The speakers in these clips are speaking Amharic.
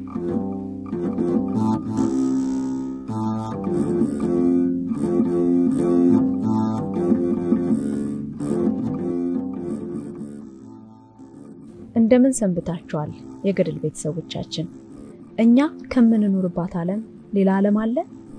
እንደምን ሰንብታችኋል? የገድል ቤተሰቦቻችን፣ እኛ ከምንኖርባት ዓለም ሌላ ዓለም አለ?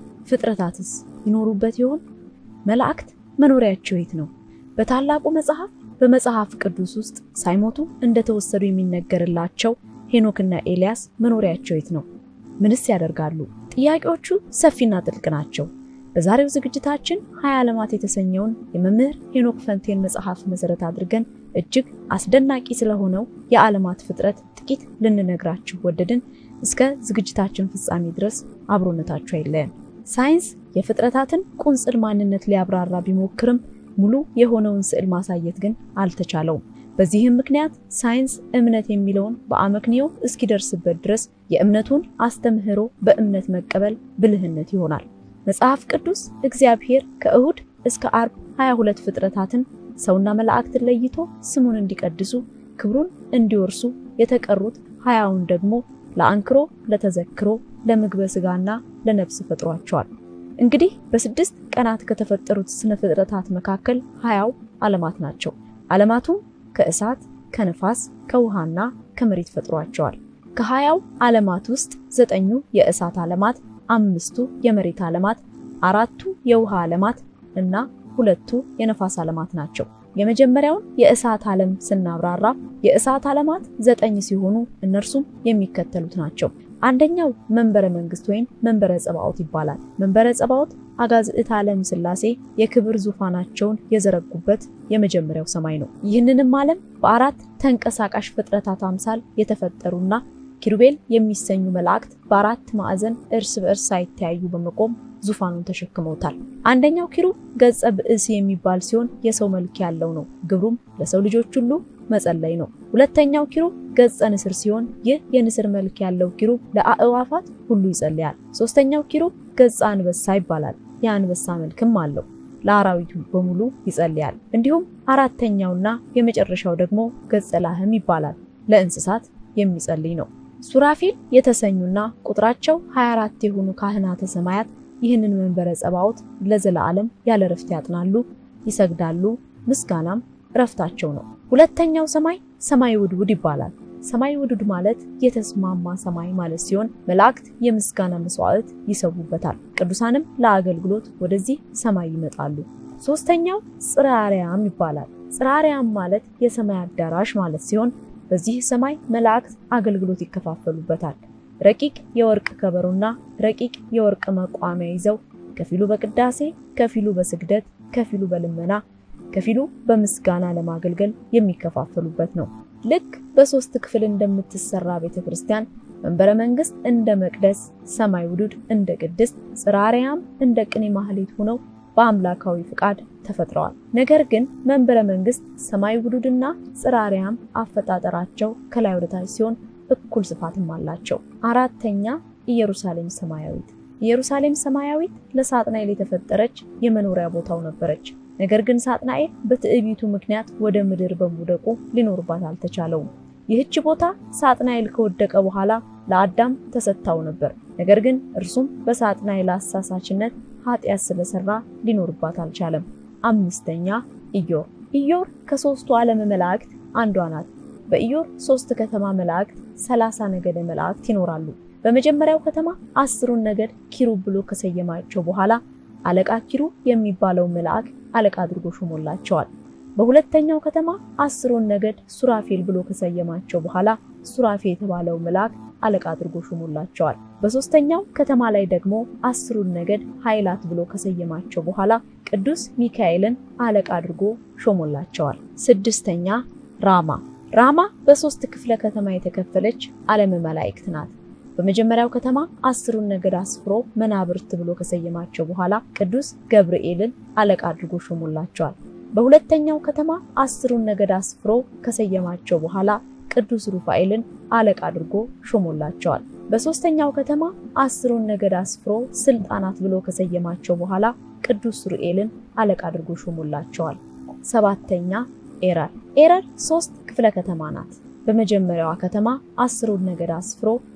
ፍጥረታትስ ይኖሩበት ይሆን? መላእክት መኖሪያቸው የት ነው? በታላቁ መጽሐፍ በመጽሐፍ ቅዱስ ውስጥ ሳይሞቱ እንደተወሰዱ የሚነገርላቸው ሄኖክና ኤልያስ መኖሪያቸው የት ነው? ምንስ ያደርጋሉ? ጥያቄዎቹ ሰፊና ጥልቅ ናቸው። በዛሬው ዝግጅታችን ሀያ ዓለማት የተሰኘውን የመምህር ሄኖክ ፈንቴን መጽሐፍ መሰረት አድርገን እጅግ አስደናቂ ስለሆነው የዓለማት ፍጥረት ጥቂት ልንነግራችሁ ወደድን። እስከ ዝግጅታችን ፍጻሜ ድረስ አብሮነታችሁ አይለየን። ሳይንስ የፍጥረታትን ቁንጽል ማንነት ሊያብራራ ቢሞክርም ሙሉ የሆነውን ስዕል ማሳየት ግን አልተቻለውም። በዚህም ምክንያት ሳይንስ እምነት የሚለውን በአመክንዮ እስኪደርስበት ድረስ የእምነቱን አስተምህሮ በእምነት መቀበል ብልህነት ይሆናል። መጽሐፍ ቅዱስ እግዚአብሔር ከእሁድ እስከ አርብ 22 ፍጥረታትን ሰውና መላእክትን ለይቶ ስሙን እንዲቀድሱ ክብሩን እንዲወርሱ የተቀሩት ሀያውን ደግሞ ለአንክሮ፣ ለተዘክሮ፣ ለምግበ ስጋና ለነፍስ ፈጥሯቸዋል። እንግዲህ በስድስት ቀናት ከተፈጠሩት ስነ ፍጥረታት መካከል ሀያው ዓለማት ናቸው። ዓለማቱም ከእሳት፣ ከነፋስ፣ ከውሃና ከመሬት ፈጥሯቸዋል። ከሀያው ዓለማት ውስጥ ዘጠኙ የእሳት ዓለማት፣ አምስቱ የመሬት ዓለማት፣ አራቱ የውሃ ዓለማት እና ሁለቱ የነፋስ ዓለማት ናቸው። የመጀመሪያውን የእሳት ዓለም ስናብራራ የእሳት ዓለማት ዘጠኝ ሲሆኑ እነርሱም የሚከተሉት ናቸው። አንደኛው መንበረ መንግስት ወይም መንበረ ጸባዖት ይባላል። መንበረ ጸባዖት አጋዝዕት ዓለም ሥላሴ የክብር ዙፋናቸውን የዘረጉበት የመጀመሪያው ሰማይ ነው። ይህንንም ዓለም በአራት ተንቀሳቃሽ ፍጥረታት አምሳል የተፈጠሩና ኪሩቤል የሚሰኙ መላእክት በአራት ማዕዘን እርስ በእርስ ሳይተያዩ በመቆም ዙፋኑን ተሸክመውታል። አንደኛው ኪሩብ ገጸ ብእስ የሚባል ሲሆን የሰው መልክ ያለው ነው። ግብሩም ለሰው ልጆች ሁሉ መጸለይ ነው። ሁለተኛው ኪሩብ ገጸ ንስር ሲሆን ይህ የንስር መልክ ያለው ኪሩብ ለአእዋፋት ሁሉ ይጸልያል። ሶስተኛው ኪሩብ ገጸ አንበሳ ይባላል። የአንበሳ መልክም አለው። ለአራዊቱ በሙሉ ይጸልያል። እንዲሁም አራተኛውና የመጨረሻው ደግሞ ገጸ ላህም ይባላል። ለእንስሳት የሚጸልይ ነው። ሱራፊል የተሰኙና ቁጥራቸው 24 የሆኑ ካህናተ ሰማያት ይህንን መንበረ ጸባዖት ለዘላለም ያለ ረፍት ያጥናሉ፣ ይሰግዳሉ። ምስጋናም ረፍታቸው ነው። ሁለተኛው ሰማይ ሰማይ ውድውድ ይባላል። ሰማይ ውድውድ ማለት የተስማማ ሰማይ ማለት ሲሆን መላእክት የምስጋና መስዋዕት ይሰዉበታል። ቅዱሳንም ለአገልግሎት ወደዚህ ሰማይ ይመጣሉ። ሶስተኛው ጽርሐ አርያም ይባላል። ጽርሐ አርያም ማለት የሰማይ አዳራሽ ማለት ሲሆን በዚህ ሰማይ መላእክት አገልግሎት ይከፋፈሉበታል። ረቂቅ የወርቅ ከበሮና ረቂቅ የወርቅ መቋሚያ ይዘው ከፊሉ በቅዳሴ ከፊሉ በስግደት ከፊሉ በልመና ከፊሉ በምስጋና ለማገልገል የሚከፋፈሉበት ነው። ልክ በሶስት ክፍል እንደምትሰራ ቤተክርስቲያን መንበረ መንግስት እንደ መቅደስ፣ ሰማይ ውዱድ እንደ ቅድስት፣ ጽርሐ አርያም እንደ ቅኔ ማህሌት ሆነው በአምላካዊ ፍቃድ ተፈጥረዋል። ነገር ግን መንበረ መንግስት፣ ሰማይ ውዱድና ጽርሐ አርያም አፈጣጠራቸው ከላይ ወደ ታች ሲሆን እኩል ስፋትም አላቸው። አራተኛ ኢየሩሳሌም ሰማያዊት። ኢየሩሳሌም ሰማያዊት ለሳጥናኤል የተፈጠረች የመኖሪያ ቦታው ነበረች። ነገር ግን ሳጥናኤል በትዕቢቱ ምክንያት ወደ ምድር በመውደቁ ሊኖርባት አልተቻለውም። ይህች ቦታ ሳጥናኤል ከወደቀ በኋላ ለአዳም ተሰጥታው ነበር። ነገር ግን እርሱም በሳጥናኤል አሳሳችነት ኃጢአት ስለሰራ ሊኖርባት አልቻለም። አምስተኛ ኢዮር። ኢዮር ከሶስቱ ዓለም መላእክት አንዷ ናት። በኢዮር ሶስት ከተማ መላእክት ሰላሳ ነገደ መላእክት ይኖራሉ። በመጀመሪያው ከተማ አስሩን ነገድ ኪሩብ ብሎ ከሰየማቸው በኋላ አለቃ ኪሩብ የሚባለው መልአክ አለቃ አድርጎ ሾሞላቸዋል። በሁለተኛው ከተማ አስሩን ነገድ ሱራፌል ብሎ ከሰየማቸው በኋላ ሱራፌ የተባለው መልአክ አለቃ አድርጎ ሾሞላቸዋል። በሶስተኛው ከተማ ላይ ደግሞ አስሩን ነገድ ኃይላት ብሎ ከሰየማቸው በኋላ ቅዱስ ሚካኤልን አለቃ አድርጎ ሾሞላቸዋል። ስድስተኛ ራማ። ራማ በሶስት ክፍለ ከተማ የተከፈለች ዓለመ መላእክት ናት። በመጀመሪያው ከተማ አስሩን ነገድ አስፍሮ መናብርት ብሎ ከሰየማቸው በኋላ ቅዱስ ገብርኤልን አለቃ አድርጎ ሾሞላቸዋል። በሁለተኛው ከተማ አስሩን ነገድ አስፍሮ ከሰየማቸው በኋላ ቅዱስ ሩፋኤልን አለቃ አድርጎ ሾሞላቸዋል። በሶስተኛው ከተማ አስሩን ነገድ አስፍሮ ስልጣናት ብሎ ከሰየማቸው በኋላ ቅዱስ ሱርኤልን አለቃ አድርጎ ሾሞላቸዋል። ሰባተኛ ኤረር። ኤረር ሶስት ክፍለ ከተማ ናት። በመጀመሪያዋ ከተማ አስሩን ነገድ አስፍሮ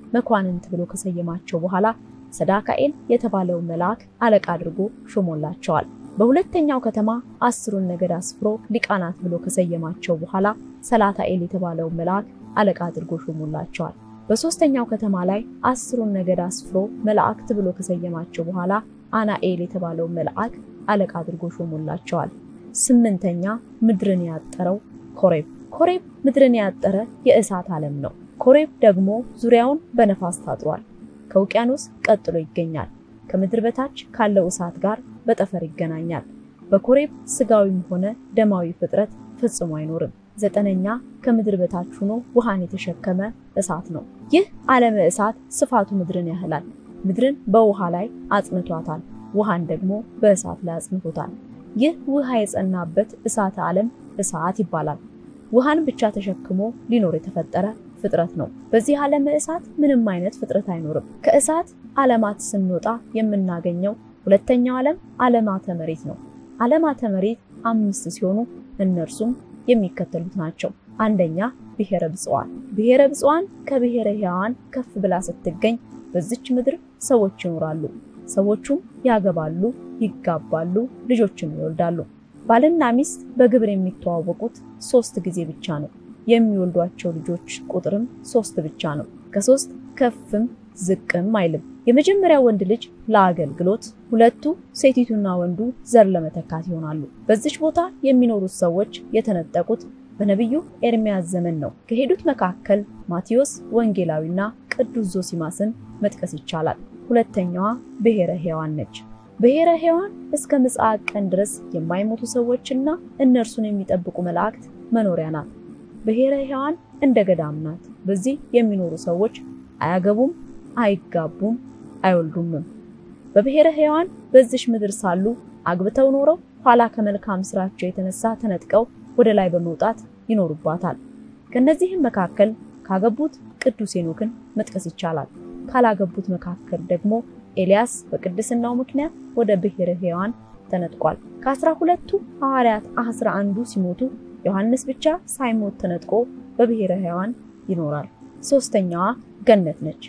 መኳንንት ብሎ ከሰየማቸው በኋላ ሰዳካኤል የተባለው መልአክ አለቃ አድርጎ ሾሞላቸዋል። በሁለተኛው ከተማ አስሩን ነገድ አስፍሮ ሊቃናት ብሎ ከሰየማቸው በኋላ ሰላታኤል የተባለው መልአክ አለቃ አድርጎ ሾሞላቸዋል። በሶስተኛው ከተማ ላይ አስሩን ነገድ አስፍሮ መላእክት ብሎ ከሰየማቸው በኋላ አናኤል የተባለው መልአክ አለቃ አድርጎ ሾሞላቸዋል። ስምንተኛ ምድርን ያጠረው ኮሬብ። ኮሬብ ምድርን ያጠረ የእሳት ዓለም ነው። ኮሬብ ደግሞ ዙሪያውን በነፋስ ታጥሯል። ከውቅያኖስ ቀጥሎ ይገኛል። ከምድር በታች ካለው እሳት ጋር በጠፈር ይገናኛል። በኮሬብ ስጋዊም ሆነ ደማዊ ፍጥረት ፈጽሞ አይኖርም። ዘጠነኛ ከምድር በታች ሆኖ ውሃን የተሸከመ እሳት ነው። ይህ ዓለመ እሳት ስፋቱ ምድርን ያህላል። ምድርን በውሃ ላይ አጽንቷታል፣ ውሃን ደግሞ በእሳት ላይ አጽንቶታል። ይህ ውሃ የጸናበት እሳተ ዓለም እሳት ይባላል። ውሃን ብቻ ተሸክሞ ሊኖር የተፈጠረ ፍጥረት ነው። በዚህ ዓለመ እሳት ምንም አይነት ፍጥረት አይኖርም። ከእሳት ዓለማት ስንወጣ የምናገኘው ሁለተኛው ዓለም ዓለማተ መሬት ነው። ዓለማተ መሬት አምስት ሲሆኑ እነርሱም የሚከተሉት ናቸው። አንደኛ ብሔረ ብፅዋን። ብሔረ ብፅዋን ከብሔረ ሕያዋን ከፍ ብላ ስትገኝ በዚች ምድር ሰዎች ይኖራሉ። ሰዎቹም ያገባሉ፣ ይጋባሉ፣ ልጆችም ይወልዳሉ። ባልና ሚስት በግብር የሚተዋወቁት ሶስት ጊዜ ብቻ ነው። የሚወልዷቸው ልጆች ቁጥርም ሶስት ብቻ ነው። ከሶስት ከፍም ዝቅም አይልም። የመጀመሪያው ወንድ ልጅ ለአገልግሎት፣ ሁለቱ ሴቲቱና ወንዱ ዘር ለመተካት ይሆናሉ። በዚች ቦታ የሚኖሩት ሰዎች የተነጠቁት በነቢዩ ኤርሚያስ ዘመን ነው። ከሄዱት መካከል ማቴዎስ ወንጌላዊና ቅዱስ ዞሲማስን መጥቀስ ይቻላል። ሁለተኛዋ ብሔረ ሕያዋን ነች። ብሔረ ሕያዋን እስከ ምጽአት ቀን ድረስ የማይሞቱ ሰዎችና እነርሱን የሚጠብቁ መላእክት መኖሪያ ናት። ብሔረ ሕያዋን እንደ ገዳም ናት። በዚህ የሚኖሩ ሰዎች አያገቡም፣ አይጋቡም፣ አይወልዱምም። በብሔረ ሕያዋን በዚሽ ምድር ሳሉ አግብተው ኖረው ኋላ ከመልካም ስራቸው የተነሳ ተነጥቀው ወደ ላይ በመውጣት ይኖሩባታል። ከነዚህም መካከል ካገቡት ቅዱስ ሄኖክን መጥቀስ ይቻላል። ካላገቡት መካከል ደግሞ ኤልያስ በቅድስናው ምክንያት ወደ ብሔረ ሕያዋን ተነጥቋል። ከአስራ ሁለቱ ሐዋርያት አስራ አንዱ ሲሞቱ ዮሐንስ ብቻ ሳይሞት ተነጥቆ በብሔረ ሕያዋን ይኖራል። ሶስተኛዋ ገነት ነች።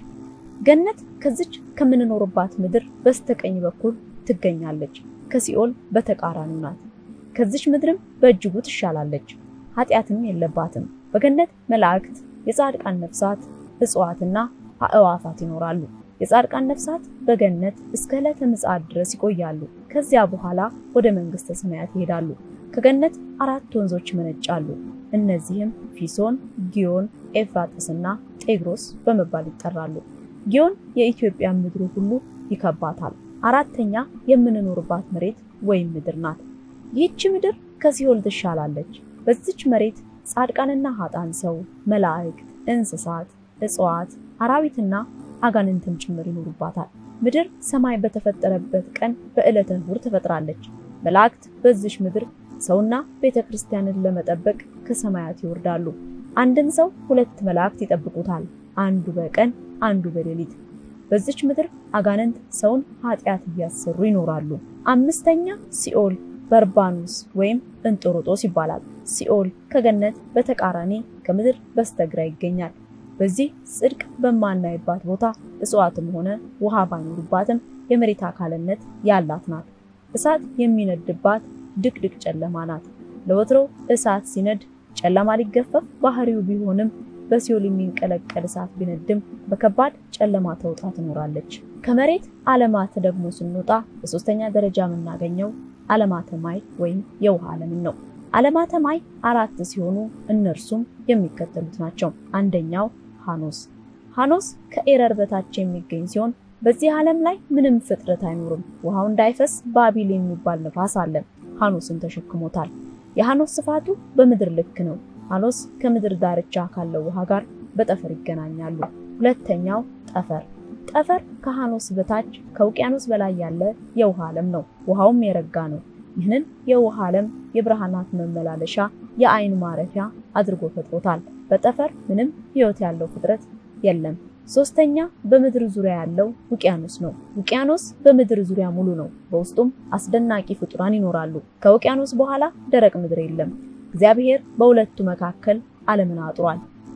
ገነት ከዚች ከምንኖርባት ምድር በስተቀኝ በኩል ትገኛለች። ከሲኦል በተቃራኒው ናት። ከዚች ምድርም በእጅጉ ትሻላለች። ኃጢአትም የለባትም። በገነት መላእክት፣ የጻድቃን ነፍሳት፣ እጽዋትና አእዋፋት ይኖራሉ። የጻድቃን ነፍሳት በገነት እስከ ዕለተ ምጽአት ድረስ ይቆያሉ። ከዚያ በኋላ ወደ መንግስተ ሰማያት ይሄዳሉ። ከገነት አራት ወንዞች ይመነጫሉ። እነዚህም ፊሶን፣ ጊዮን፣ ኤፍራጥስና ጤግሮስ በመባል ይጠራሉ። ጊዮን የኢትዮጵያ ምድሩ ሁሉ ይከባታል። አራተኛ የምንኖርባት መሬት ወይም ምድር ናት። ይህች ምድር ከሲኦል ትሻላለች። በዚች መሬት ጻድቃንና ኃጣን ሰው፣ መላእክት፣ እንስሳት፣ እጽዋት፣ አራዊትና አጋንንትም ጭምር ይኖሩባታል። ምድር ሰማይ በተፈጠረበት ቀን በዕለተ እሑድ ተፈጥራለች። መላእክት በዚች ምድር ሰውና ቤተ ክርስቲያንን ለመጠበቅ ከሰማያት ይወርዳሉ። አንድን ሰው ሁለት መላእክት ይጠብቁታል፣ አንዱ በቀን አንዱ በሌሊት። በዚች ምድር አጋንንት ሰውን ኃጢአት እያሰሩ ይኖራሉ። አምስተኛ ሲኦል በርባኑስ ወይም እንጦሮጦስ ይባላል። ሲኦል ከገነት በተቃራኒ ከምድር በስተግራ ይገኛል። በዚህ ጽድቅ በማናይባት ቦታ እጽዋትም ሆነ ውሃ ባይኖሩባትም የመሬት አካልነት ያላት ናት። እሳት የሚነድባት ድቅድቅ ጨለማ ናት። ለወትሮ እሳት ሲነድ ጨለማ ሊገፈፍ ባህሪው ቢሆንም በሲኦል የሚንቀለቀል እሳት ቢነድም በከባድ ጨለማ ተውጣ ትኖራለች። ከመሬት ዓለማት ደግሞ ስንወጣ በሶስተኛ ደረጃ የምናገኘው ዓለማተ ማይ ወይም የውሃ ዓለምን ነው። ዓለማተ ማይ አራት ሲሆኑ እነርሱም የሚከተሉት ናቸው። አንደኛው ሃኖስ። ሃኖስ ከኤረር በታች የሚገኝ ሲሆን በዚህ ዓለም ላይ ምንም ፍጥረት አይኖርም። ውሃው እንዳይፈስ ባቢል የሚባል ነፋስ አለ። ሃኖስን ተሸክሞታል። የሃኖስ ስፋቱ በምድር ልክ ነው። ሃኖስ ከምድር ዳርቻ ካለው ውሃ ጋር በጠፈር ይገናኛሉ። ሁለተኛው ጠፈር። ጠፈር ከሃኖስ በታች ከውቅያኖስ በላይ ያለ የውሃ ዓለም ነው። ውሃውም የረጋ ነው። ይህንን የውሃ ዓለም የብርሃናት መመላለሻ የአይን ማረፊያ አድርጎ ፈጥሮታል። በጠፈር ምንም ሕይወት ያለው ፍጥረት የለም። ሶስተኛ በምድር ዙሪያ ያለው ውቅያኖስ ነው። ውቅያኖስ በምድር ዙሪያ ሙሉ ነው። በውስጡም አስደናቂ ፍጡራን ይኖራሉ። ከውቅያኖስ በኋላ ደረቅ ምድር የለም። እግዚአብሔር በሁለቱ መካከል ዓለምን አጥሯል።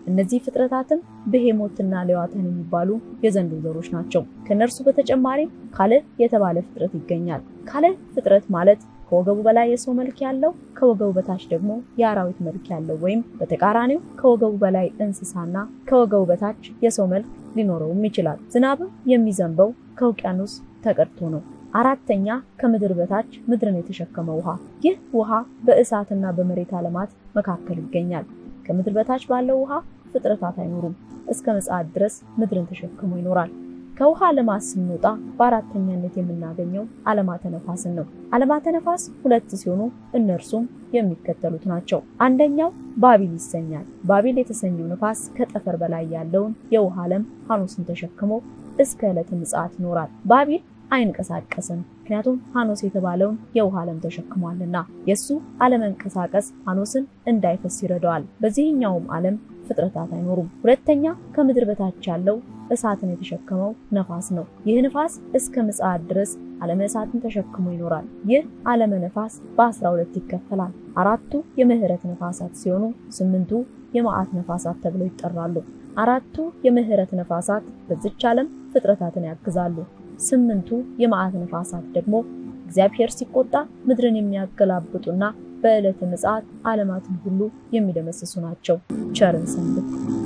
እነዚህ ፍጥረታትም ብሄሞትና ሌዋታን የሚባሉ የዘንዶ ዘሮች ናቸው። ከነርሱ በተጨማሪም ካልዕ የተባለ ፍጥረት ይገኛል። ካልዕ ፍጥረት ማለት ከወገቡ በላይ የሰው መልክ ያለው ከወገቡ በታች ደግሞ የአራዊት መልክ ያለው ወይም በተቃራኒው ከወገቡ በላይ እንስሳና ከወገቡ በታች የሰው መልክ ሊኖረውም ይችላል። ዝናብም የሚዘንበው ከውቅያኖስ ተቀድቶ ነው። አራተኛ ከምድር በታች ምድርን የተሸከመ ውሃ። ይህ ውሃ በእሳትና በመሬት ዓለማት መካከል ይገኛል። ከምድር በታች ባለው ውሃ ፍጥረታት አይኖሩም። እስከ ምጽአት ድረስ ምድርን ተሸክሞ ይኖራል። ከውሃ ዓለማት ስንወጣ በአራተኛነት የምናገኘው ዓለማተ ነፋስን ነው። ዓለማተ ነፋስ ሁለት ሲሆኑ እነርሱም የሚከተሉት ናቸው። አንደኛው ባቢል ይሰኛል። ባቢል የተሰኘው ነፋስ ከጠፈር በላይ ያለውን የውሃ ዓለም ሐኖስን ተሸክሞ እስከ ዕለተ ምጽአት ይኖራል። ባቢል አይንቀሳቀስም፣ ምክንያቱም ሐኖስ የተባለውን የውሃ ዓለም ተሸክሟልና። የእሱ አለመንቀሳቀስ ሐኖስን እንዳይፈስ ይረዳዋል። በዚህኛውም ዓለም ፍጥረታት አይኖሩም። ሁለተኛ ከምድር በታች ያለው እሳትን የተሸከመው ነፋስ ነው። ይህ ነፋስ እስከ ምጽአት ድረስ ዓለመ እሳትን ተሸክሞ ይኖራል። ይህ ዓለመ ነፋስ በአስራ ሁለት ይከፈላል። አራቱ የምህረት ነፋሳት ሲሆኑ ስምንቱ የመዓት ነፋሳት ተብለው ይጠራሉ። አራቱ የምህረት ነፋሳት በዚች ዓለም ፍጥረታትን ያግዛሉ። ስምንቱ የመዓት ነፋሳት ደግሞ እግዚአብሔር ሲቆጣ ምድርን የሚያገላብጡና በዕለተ ምጽአት ዓለማትን ሁሉ የሚደመስሱ ናቸው። ቸርን ሰንብት።